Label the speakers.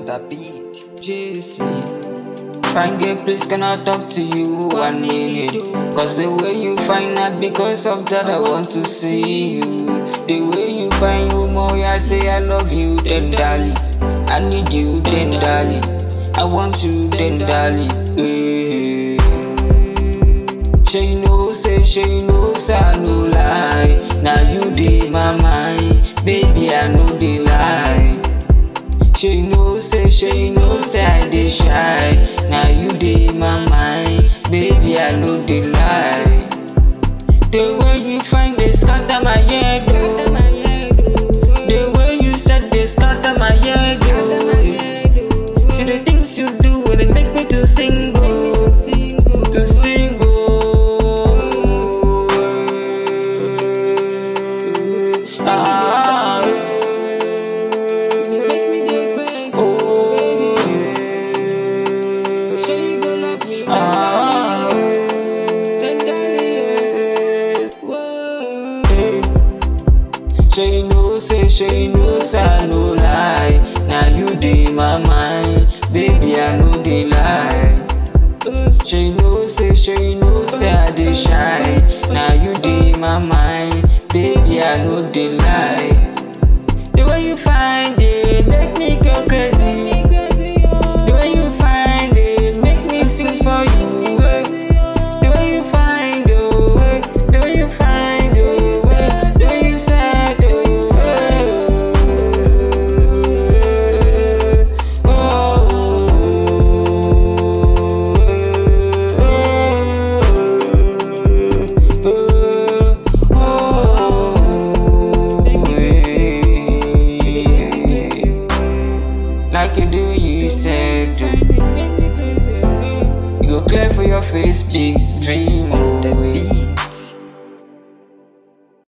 Speaker 1: on the beat.
Speaker 2: Chase me. Fine girl, please can I talk to you one minute? Cause the way you find out, because of that I want to see you. The way you find you more, I say I love you tenderly. I need you tenderly. I want you tenderly. Hey. She know, say she know, say I no lie. Now you dey my mind, baby I know the lie. She know, say she know, say I dey shy. Now you dey my mind, baby I know the lie. The way you find they scatter my head, oh. The way you said they scatter my head, oh. See the things you do, when it make me to sing, oh. To sing, oh. Ah, ah, She know, say she know, say I no lie. Now you dey my mind, baby I know the lie. She know, say she know, say I dey shy. Now you dey my mind, baby I know the lie. The way you find it, make me go crazy. The way you find it, make me sing for you. eh. The way you find oh, eh. the way you find oh, eh. the way you said oh, eh. Like you do, you said, you go clear for your face, big stream.
Speaker 1: On the
Speaker 2: oh, eh.
Speaker 1: beat.